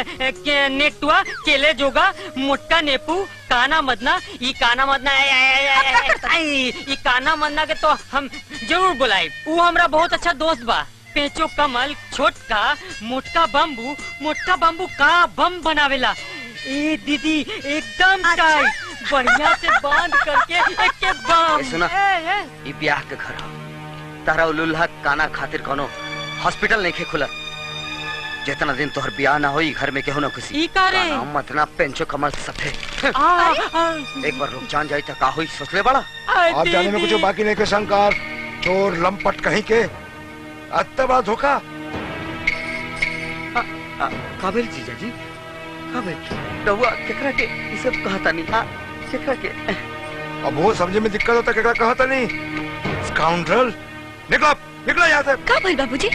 के नेटुआ केले जोगा मोटका नेपू काना मदना ई काना मदना आई, आई, आई, आई, आई, आई, ई काना मदना के तो हम जरूर बुलाई वो हमरा बहुत अच्छा दोस्त बा पेचो कमल छोटका मोटका बम्बू मोटका बम्बू का बम बनावेला ए दीदी एकदम टाइट बढ़िया से बांध करके एक के बम ए, सुना। ए, ए, ई ब्याह के घर ह तारा उलुल्हा काना खातिर कोनो हॉस्पिटल नहीं खे खुला जितना दिन तोहर ब्याह ना होई घर में केहू ना खुशी ई का रे? काना मतना पेंचो कमल सफे आ, आ, एक बार रुक जान जाई त का होई सोचले बड़ा आ, आप जाने में दीदी। कुछ बाकी नहीं के शंकर चोर लंपट कहीं के अत्ता बड़ा धोखा आ, काबिल जीजा जी काबिल रहुआ केकरा के ई सब कहता नहीं हां केकरा के अब वो समझे में दिक्कत होता केकरा कहा था नहीं स्काउंड्रल निकलो निकलो यहाँ से का भइल बाबूजी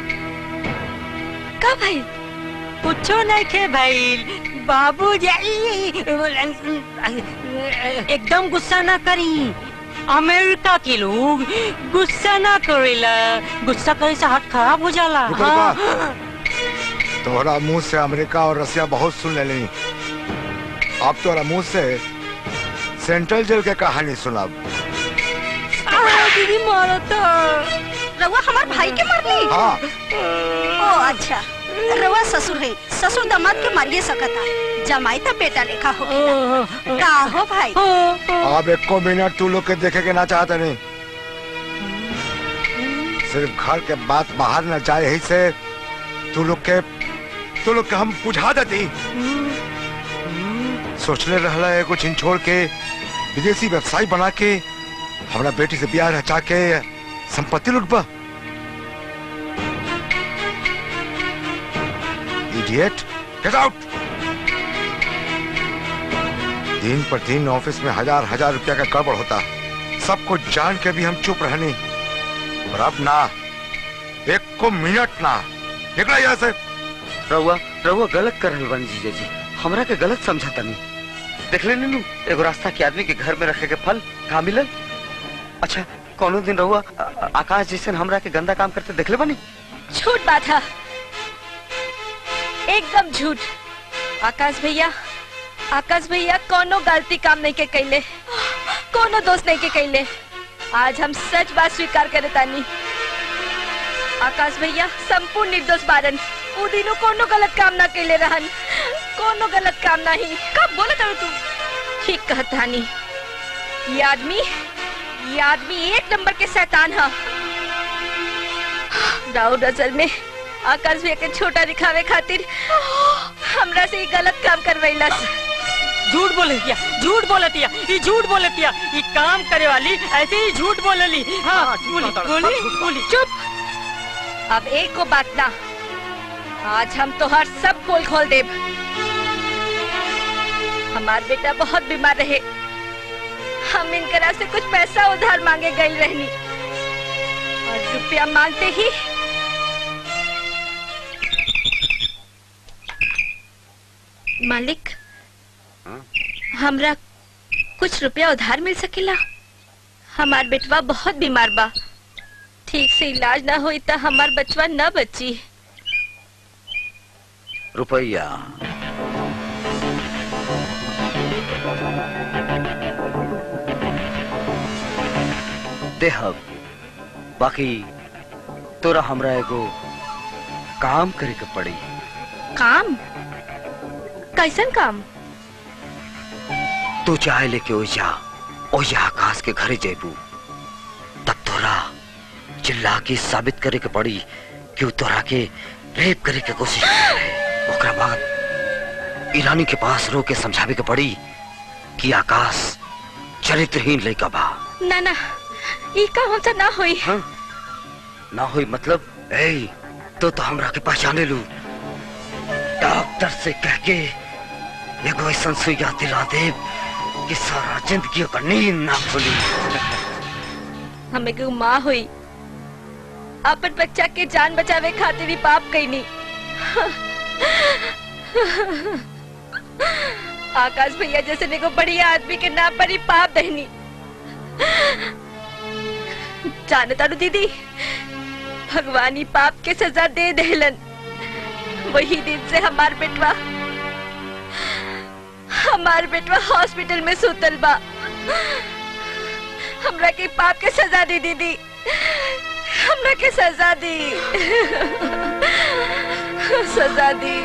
का भइल कुछो नहीं खे भाई बाबू एकदम गुस्सा ना करी अमेरिका के लोग गुस्सा ना करेला गुस्सा करे से हाथ खराब हो जाला रुको, हाँ। तोहरा मुंह से अमेरिका और रसिया बहुत सुन ले ली अब तोहरा मुंह से सेंट्रल जेल के कहानी सुनाब आ, दीदी मारा था रउआ हमार भाई के मारली हाँ ओ अच्छा रउआ ससुर है ससुर दामाद के मारिए सकता जमाई तो बेटा लेखा हो का हो भाई अब एक को मिनट तू लोग के देखे के ना चाहते नहीं सिर्फ घर के बात बाहर न जाए यही से तू लोग के तू लोग के हम बुझा देती सोचले रहला है कुछ छोड़ के विदेशी व्यवसाय बना के हमरा बेटी से ब्याह रचा के संपत्ति लुटबा इडियट गेट आउट दिन पर दिन ऑफिस में हजार हजार रुपया का गड़बड़ होता सब कुछ जान के भी हम चुप रहनी और अब ना एक को मिनट ना निकला यहाँ से रहुआ रहुआ गलत कर रहल बानी जीजा जी हमरा के गलत समझाता नहीं देख ले नीनू एगो रास्ता के आदमी के घर में रखे के फल कहाँ मिलल अच्छा कोनो दिन रहुआ आ- आ- आकाश जैसे हमरा के गंदा काम करते देख ले बानी झूठ बात है एकदम झूठ आकाश भैया आकाश भैया कोनो गलती काम नहीं के कैले कोनो दोस्त नहीं के कैले आज हम सच बात स्वीकार करे तानी आकाश भैया संपूर्ण निर्दोष बारन उ दिनो कोनो गलत काम ना कैले रहन कोनो गलत काम नहीं कब बोले तब तू ठीक कहतानी ये आदमी ये आदमी एक नंबर के शैतान है राउर नजर में आकाश भैया के छोटा दिखावे खातिर हमरा से ही गलत काम करवैलस झूठ बोले दिया झूठ बोले दिया ये झूठ बोले दिया ये काम करे वाली ऐसे ही झूठ बोले ली हाँ बोली बोली बोली चुप अब एक को बात ना आज हम तो हर सब पोल खोल देब हमार बेटा बहुत बीमार रहे हम इनकरा से कुछ पैसा उधार मांगे गई रहनी और रुपया मांगते ही मालिक हमरा कुछ रुपया उधार मिल सकेला हमार बेटवा बहुत बीमार बा ठीक से इलाज ना होई त हमार बचवा न बची रुपया देहब बाकी तोरा हमरा एगो काम करे के पड़ी काम कैसन काम तू चाहे लेके ओइजा ओइजा आकाश के घरे जेबू तब तोरा चिल्ला के साबित करे के पड़ी कि उ तोरा के रेप करे के कोशिश कर रहे ओकरा बाद ईरानी के पास रो के समझावे के पड़ी कि आकाश चरित्रहीन लड़का बा ना ना ई काम हमसे ना होई हाँ? ना होई मतलब ए तो तो हमरा के पहचाने लू डॉक्टर से कह के एगो ऐसा सुइया दिला दे कि सारा जिंदगी का नींद ना खुली हमें के माँ हुई अपन बच्चा के जान बचावे खातिर ही पाप कईनी आकाश भैया जैसे देखो बढ़िया आदमी के नाम पर ही पाप दहनी जाने तारू दीदी भगवान ही पाप के सजा दे देलन वही दिन से हमार बेटवा हमार बेटवा हॉस्पिटल में सुतल बा हमरा के पाप के सजा दी दीदी हमरा के सजा दी सजा दी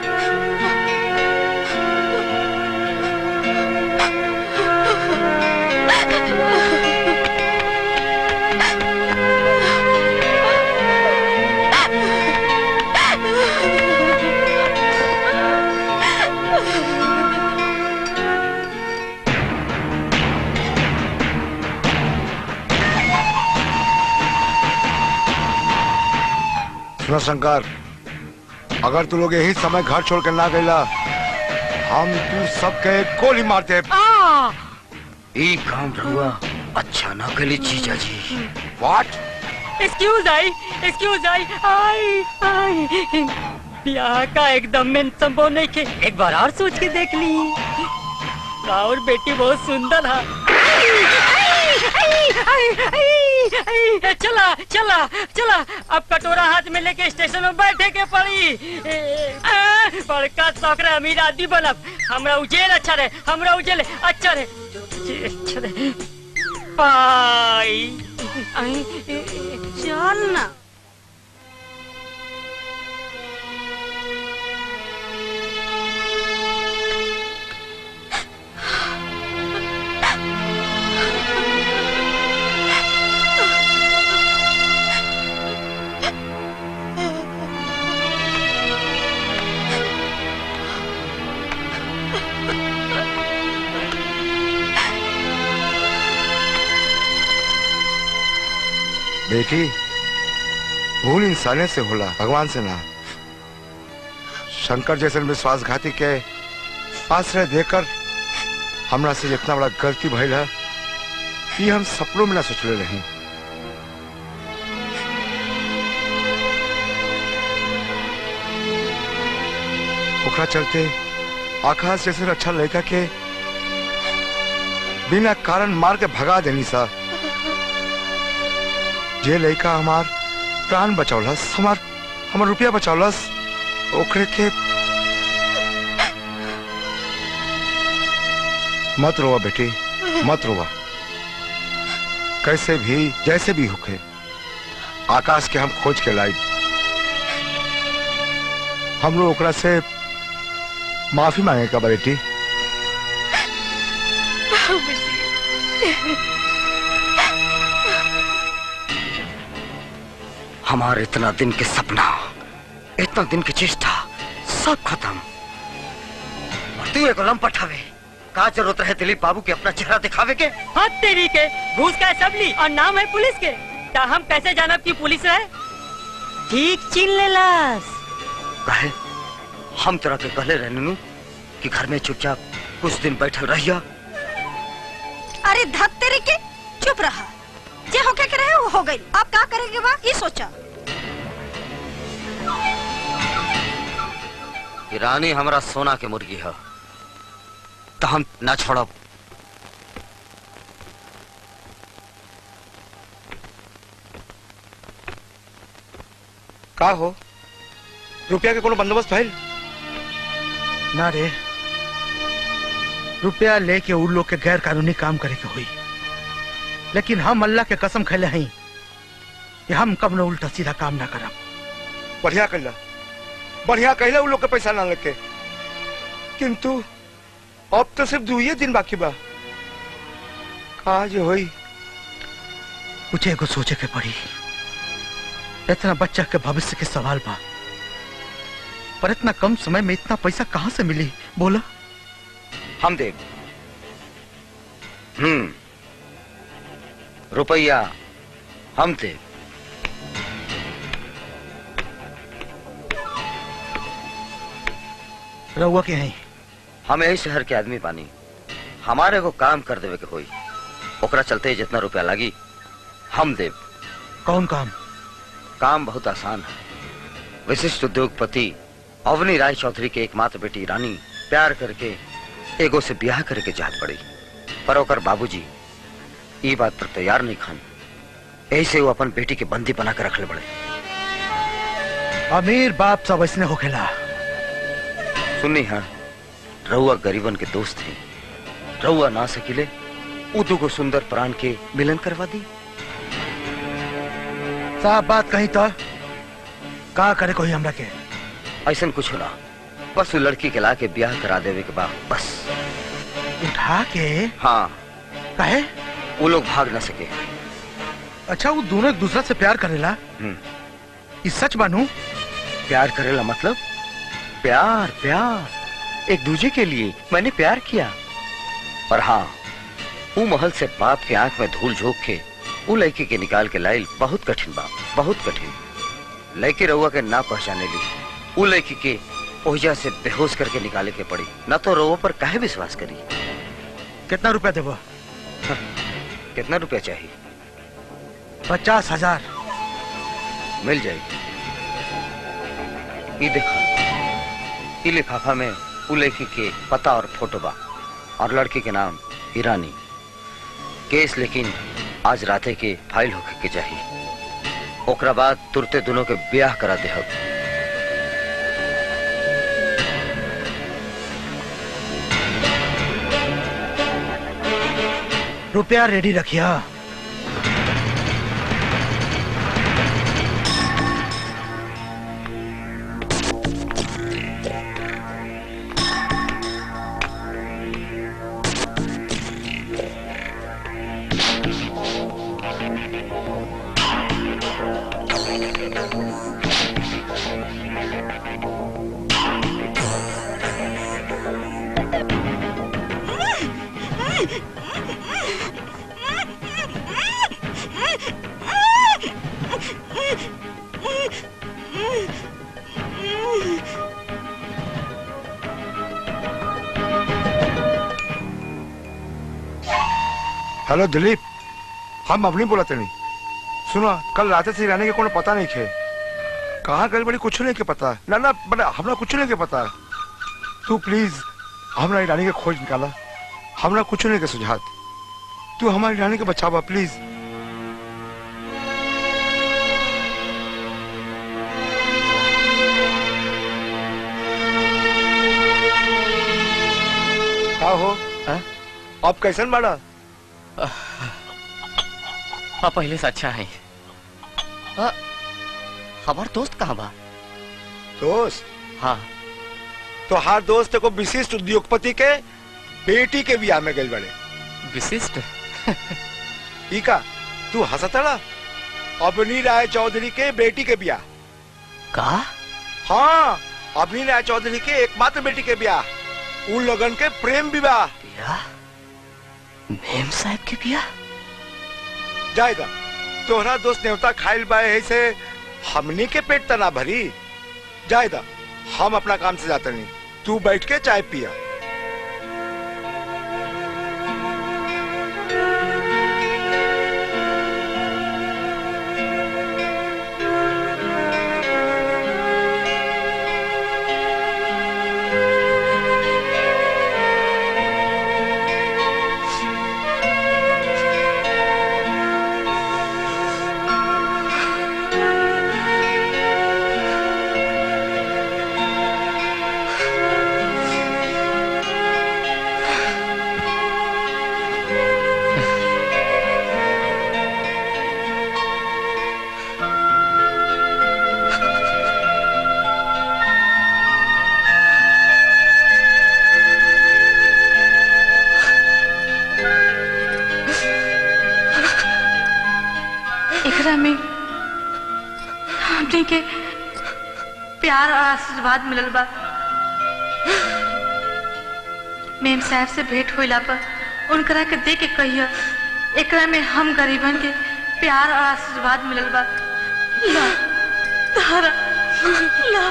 सुनो शंकर अगर तू लोग यही समय घर छोड़ कर ना गईला हम तू सबके गोली मार दे आ ई काम रहुआ अच्छा ना कली जीजा जी what excuse I excuse I I I ब्याह का एकदम में संभव नहीं के एक बार और सोच के देख ली और बेटी बहुत सुंदर है चला चला चला अब कटोरा हाथ में लेके स्टेशन में बैठे के पड़ी ए, आ, बड़का सौकरा अमीर आदमी बनब हमरा उजेल अच्छा रहे हमरा उजेल अच्छा रहे अच्छा रहे पाई आई, ए, ए, चल ना बेटी भूल इंसाने से होला भगवान से ना शंकर जैसे विश्वासघाती के आश्रय देकर हमरा से इतना बड़ा गलती भइल है ये हम सपनों में ना सोचले रही ओकरा चलते आकाश जैसे अच्छा लड़का के बिना कारण मार के भगा देनी सा जे लड़का हमार प्राण बचौलस हमार हमार रुपया बचौलस ओकरे के मत रोवा बेटी मत रोवा कैसे भी जैसे भी होके आकाश के हम खोज के लाई हम लोग ओकरा से माफी मांगे का बेटी हमारे इतना दिन के सपना इतना दिन की चेष्टा सब खत्म और तू एक लंपट हवे का जरूरत है दिलीप बाबू के अपना चेहरा दिखावे के हाथ तेरी के घूस का है सबली और नाम है पुलिस के ता हम कैसे जानब की पुलिस है ठीक चिन लेलास कहे हम तरह के कहले रहने नु कि घर में चुपचाप कुछ दिन बैठल रहिया अरे धत तेरे के चुप रहा जे होके के रहे वो हो गई अब का करेंगे बा ये सोचा कि रानी हमारा सोना के मुर्गी है तो हम ना छोड़ब का हो रुपया के कोनो बंदोबस्त भइल ना रे रुपया लेके उन लोग के गैर कानूनी काम करे के हुई लेकिन हम अल्लाह के कसम खैले हई कि हम कब न उल्टा सीधा काम ना करब बढ़िया कहला बढ़िया कहला उन लोग के पैसा ना लेके किंतु अब तो सिर्फ दुइये दिन बाकी बा का जो होई कुछ एगो सोचे के पड़ी इतना बच्चा के भविष्य के सवाल बा पर इतना कम समय में इतना पैसा कहाँ से मिली बोला हम देव हम्म रुपया हम देव रहुआ के हैं हम यही शहर के आदमी बानी हमारे को काम कर देवे के होई ओकरा चलते जितना रुपया लागी हम देव कौन काम काम बहुत आसान है विशिष्ट उद्योगपति अवनी राय चौधरी के एकमात्र बेटी रानी प्यार करके एगो से ब्याह करके जात पड़ी पर ओकर बाबूजी ई बात पर तैयार नहीं खान ऐसे वो अपन बेटी के बंदी बना कर रखले बड़े अमीर बाप सब ऐसने होखेला सुनी हाँ रउआ गरीबन के दोस्त हैं रउआ ना सकिले उ दुगो सुंदर प्राण के मिलन करवा दी साफ बात कही तो का करे कोई हमरा के ऐसा कुछ ना बस उ लड़की के ला के ब्याह करा देवे के बाद बस उठा के हाँ कहे वो लोग भाग ना सके अच्छा वो दोनों एक दूसरा से प्यार करेला हम्म, ई सच बानू प्यार करेला मतलब प्यार प्यार एक दूजे के लिए मैंने प्यार किया पर हाँ वो महल से बाप के आंख में धूल झोंक के वो लड़की के निकाल के लाइल बहुत कठिन बा बहुत कठिन लड़की रउआ के ना पहचाने ली वो लड़की के ओहिजा से बेहोश करके निकाले के पड़ी ना तो रउआ पर काहे विश्वास करी कितना रुपया देबो कितना रुपया चाहिए पचास हजार मिल जाएगी ये देखो ये लिफाफा में उ लड़की के पता और फोटो बा और लड़की के नाम ईरानी केस लेकिन आज राते के फाइल होके के चाहिए ओकरा बाद तुरते दोनों के ब्याह करा दे रुपया रेडी रखिया हेलो दिलीप हम अब नहीं बोला नहीं सुनो कल रात से रहने के कोनो पता नहीं खे कहाँ गए बड़ी कुछ नहीं के पता ना ना बड़ा हमरा कुछ नहीं के पता तू प्लीज हमरा रानी के खोज निकाला हमरा कुछ नहीं के सुझात तू हमारी रानी के बचावा प्लीज का हो हाँ? अब कैसन बाड़ा हाँ पहले से अच्छा है हाँ, हमार दोस्त कहाँ बा दोस्त हाँ तो हर दोस्त को विशिष्ट उद्योगपति के बेटी के बियाह में गई बड़े विशिष्ट ई का तू हंसतड़ा अबनी राय चौधरी के बेटी के बियाह का हाँ अबनी राय चौधरी के एकमात्र बेटी के बियाह उन लोगन के प्रेम विवाह बिया मेम साहब के बिया जाएगा तोहरा दोस्त नेवता खाइल बाए है से हमनी के पेट तना भरी जाएगा हम अपना काम से जाते नहीं तू बैठ के चाय पिया एकरा में हमने के प्यार और आशीर्वाद मिलल बा मेम साहब से भेंट होइला पर उनकरा के दे के कहियो एकरा में हम गरीबन के प्यार और आशीर्वाद मिलल बा ला तारा ला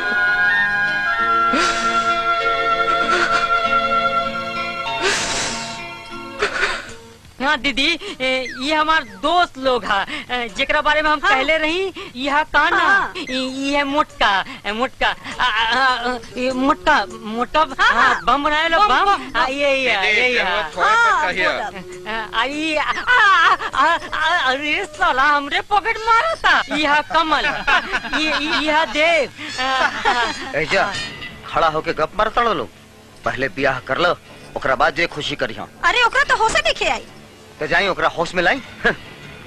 हाँ दीदी ए, ये हमार दोस्त लोग हा ए, जेकरा बारे में हम हाँ। कहले रही यह काना हाँ। ई- ये मोटका ए, मोटका आ, आ, आ, ये मोटका मोटका हाँ, हाँ, हाँ। बम बनाए लो बम, बम बम, हाँ, ये ये ये ये हाँ, बोलब। आई आ, आ, आ, आ, अरे साला हमरे पॉकेट मारा था यह कमल ये यह देव आ, आ, ऐजा खड़ा होके गप मारता लोग पहले बियाह कर लो ओकरा बाद जे खुशी करी हम अरे ओकरा तो होशे देखे आई तो जाई ओकरा हाउस में लाई हं।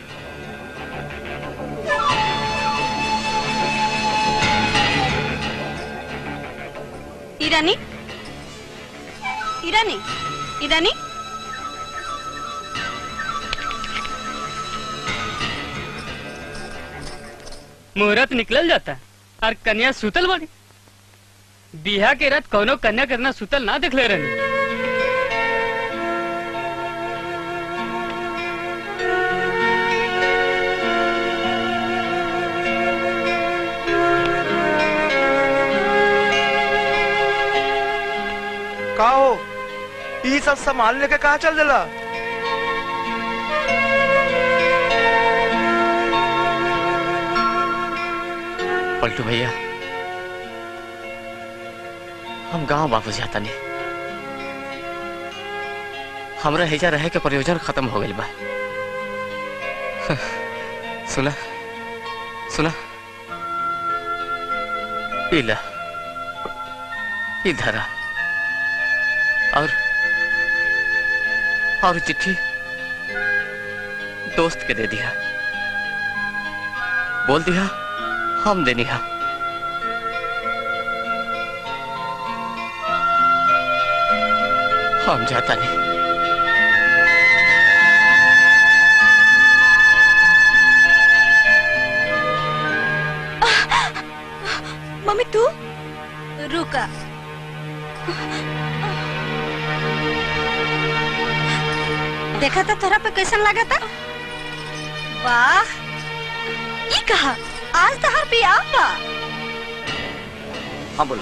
ईरानी ईरानी ईरानी मुहूर्त निकल जाता है और कन्या सुतल बनी बिहा के रात कौनो कन्या करना सुतल ना देख ले रहनी का हो ई सब सामान लेके कहाँ चल दिला पलटू भैया हम गांव वापस जाता नहीं हमरा हेजा रहे के प्रयोजन खत्म हो गइल बा सुना सुना इला इधर और और चिट्ठी दोस्त के दे दिया बोल दिया हम देनी हा हम जाता नहीं मम्मी तू रुका देखा था तोरा पे कैसन लगा था वाह ये कहा आज तो हर बियाह बा हाँ बोला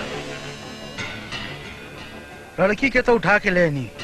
लड़की के तो उठा के ले नहीं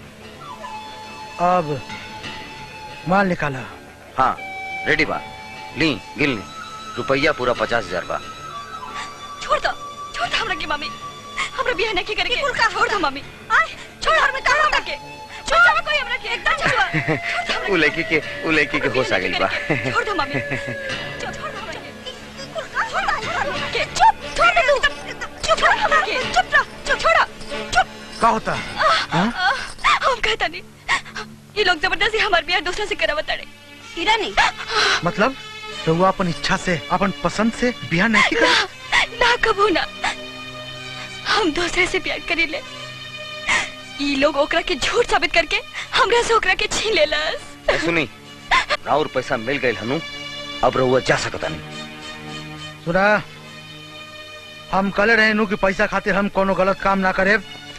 अब माल निकाला हाँ रेडी बा ली गिल ली रुपया पूरा पचास हजार बा छोड़ दो छोड़ दो हमरा की मम्मी हमरा बियाह नहीं करेंगे बिल्कुल का छोड़ दो मम्मी आए छोड़ हमरा का हमरा के छोड़ दो कोई हमरा के एकदम छोड़ दो उ लड़की के उ लड़की के होश आ गइल बा छोड़ दो मम्मी छोड़ दो हमरा के बिल्कुल का छोड़ दो के चुप छोड़ दे तू चुप रह हमरा के चुप रह चुप छोड़ा चुप का होता हाँ? हम कहता नहीं ये लोग जबरदस्ती हमारे बियाह दूसरे से करावत अड़े ईरानी मतलब तो वो अपन इच्छा से अपन पसंद से बियाह नहीं कर ना कबू ना हम दूसरे से प्यार करी ले ई लोग ओकरा के झूठ साबित करके हमरा से ओकरा के छीन लेलस ए, सुनी राउर पैसा मिल गइल हनु अब रहुआ जा सकता नहीं सुना हम कल रहे नु कि पैसा खातिर हम कोनो गलत काम ना करे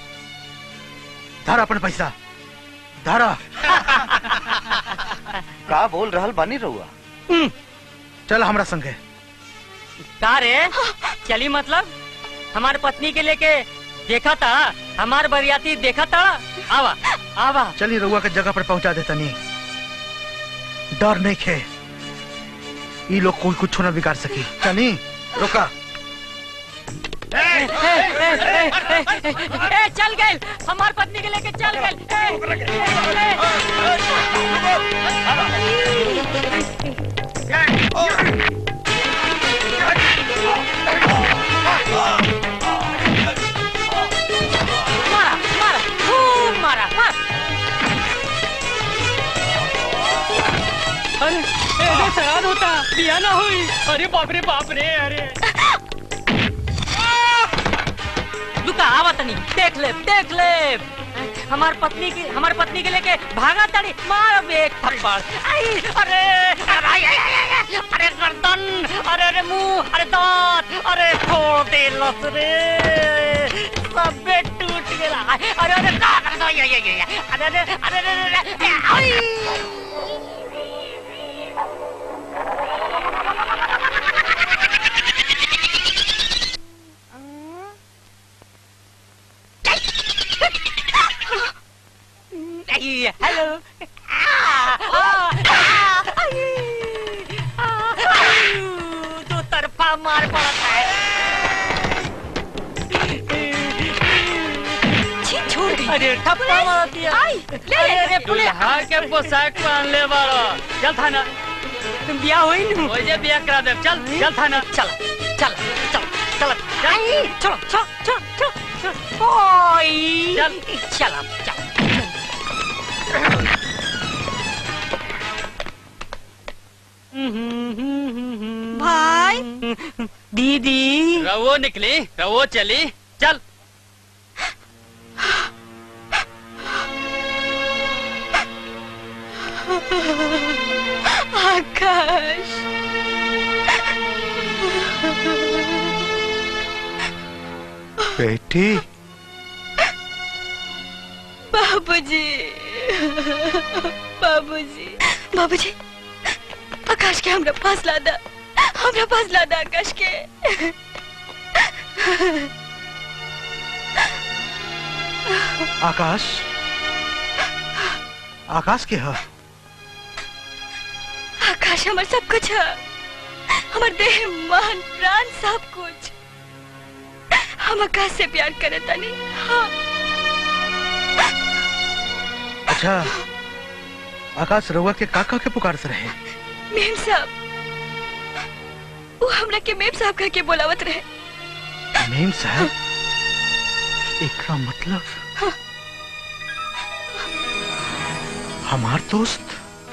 धर अपन पैसा धरा का बोल रहल बानी रहुआ चल हमरा संगे का रे चली मतलब हमारे पत्नी के लेके देखा था हमार बरियाती देखा था आवा आवा चली रउआ के जगह पर पहुंचा देता नहीं डर नहीं खे ये लोग कोई कुछ ना बिगाड़ सकी चली रुका ए, ए, ए, ए, ए, ए, ए, चल गए हमार पत्नी के लेके चल गए मारा मारा खूब मारा मार अरे ऐसे सराद होता दिया ना हुई अरे बाप रे बाप रे अरे लुका आवा तनी देख ले देख ले हमार पत्नी की हमार पत्नी के लेके भागा तड़ी मार अब एक थप्पड़ आई अरे अरे आई, आई, आई, आई, अरे गर्दन अरे अरे मुंह अरे दांत अरे फोड़ दे लस रे सब टूट गया अरे अरे का कर दो ये ये ये अरे अरे अरे अरे अरे आई Ay, hello. Ah! दो तरफा मार पड़ता है छी छोड़ गई अरे ठप्पा मार दिया आई ले ले अरे अरे पुलिस दुल्हा के पोशाक पहन ले बारो चल थाना तुम बिया होई नु ओजे बिया करा दे चल चल थाना चल चल चल चल आई चलो चलो चलो चलो चलो ओई चल। चल चल भाई दीदी रवो निकली रवो चली चल आकाश बेटी बाबूजी बाबूजी बाबूजी आकाश के हमरा पास लादा हमरा पास लादा आकाश के आकाश आकाश के है आकाश हमर सब कुछ है हमर देह मन प्राण सब कुछ हम आकाश से प्यार करे तनी हाँ अच्छा आकाश रउआ के काका के पुकार से रहे मेम साहब वो हमरा के मेम साहब कह के बोलावत रहे मेम साहब एकरा मतलब हमार दोस्त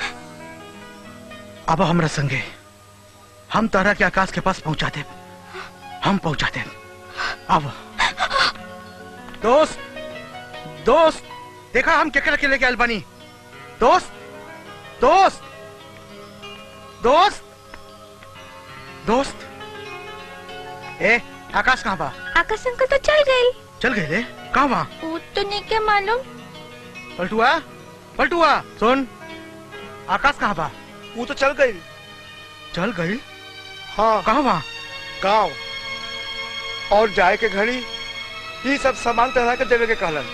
अब हमरा संगे हम तारा के आकाश के पास पहुंचा दे हम पहुंचा दे अब दोस्त दोस्त देखा हम केकरा के लेके आयल बानी दोस्त दोस्त दोस्त दोस्त ए आकाश कहाँ बा आकाश अंकल तो चल गई चल गए रे कहाँ बा वो तो नहीं के मालूम पलटुआ पलटुआ सुन आकाश कहाँ बा वो तो चल गई चल गई हाँ कहाँ बा गाँव और जाए के घड़ी ये सब सामान तहरा के देवे के कहलन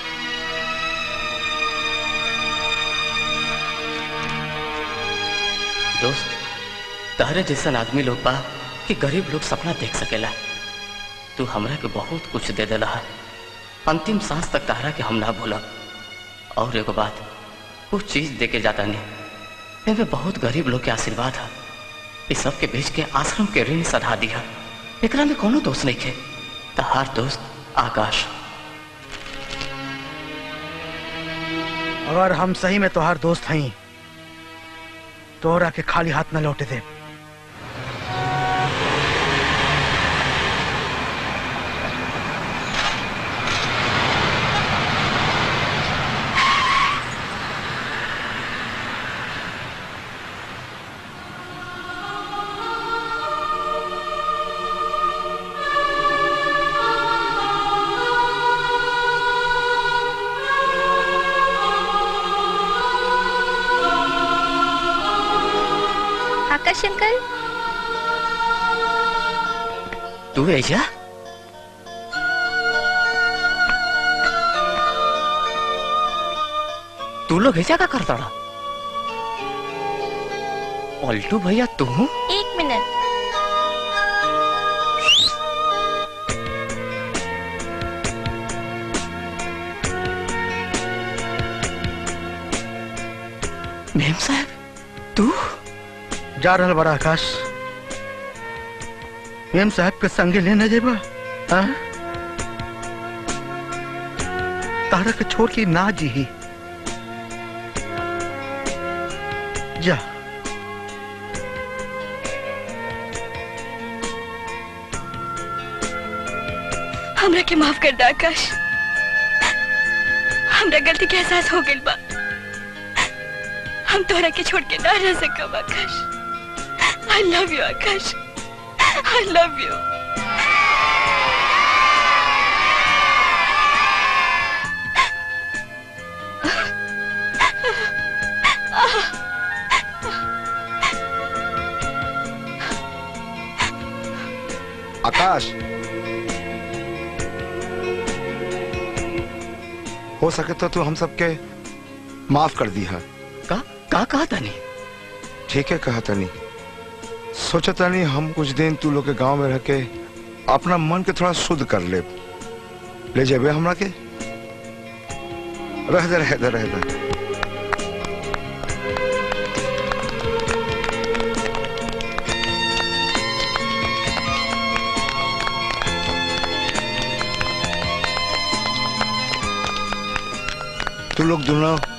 दोस्त तहरे जैसन आदमी लोग बा कि गरीब लोग सपना देख सकेला तू हमरा के बहुत कुछ दे देला है अंतिम सांस तक तहरा के हम ना भूलब और एगो बात कुछ चीज दे के जाता नहीं एमे बहुत गरीब लोग के आशीर्वाद है इस सब के बेच के आश्रम के ऋण सधा दिया एकरा में कोनो दोष नहीं खे तहार दोस्त आकाश अगर हम सही में तोहार दोस्त हई तोहरा के खाली हाथ न लौटे दे आकाश अंकल तू ऐजा तू लोग ऐसा का करता रहा पलटू भैया तू एक मिनट मेम साहब तू जा रहल बड़ा आकाश मेम साहब के संगे लेने जेबा हाँ? तारा के छोड़ के ना जी जा हमरा के माफ कर दे आकाश हमरा गलती के एहसास हो गइल बा हम तोरा के छोड़ के ना रह सकब Akash I love you Akash I love you Akash हो सके तो तू हम सबके माफ कर दी है का का कहा तनी ठीक है कहा तनी सोचा तनी हम कुछ दिन तू लोग के गांव में रह के अपना मन के थोड़ा शुद्ध कर ले ले जाबे हमरा के रह दे रह दे रह दे तू लोग दोनों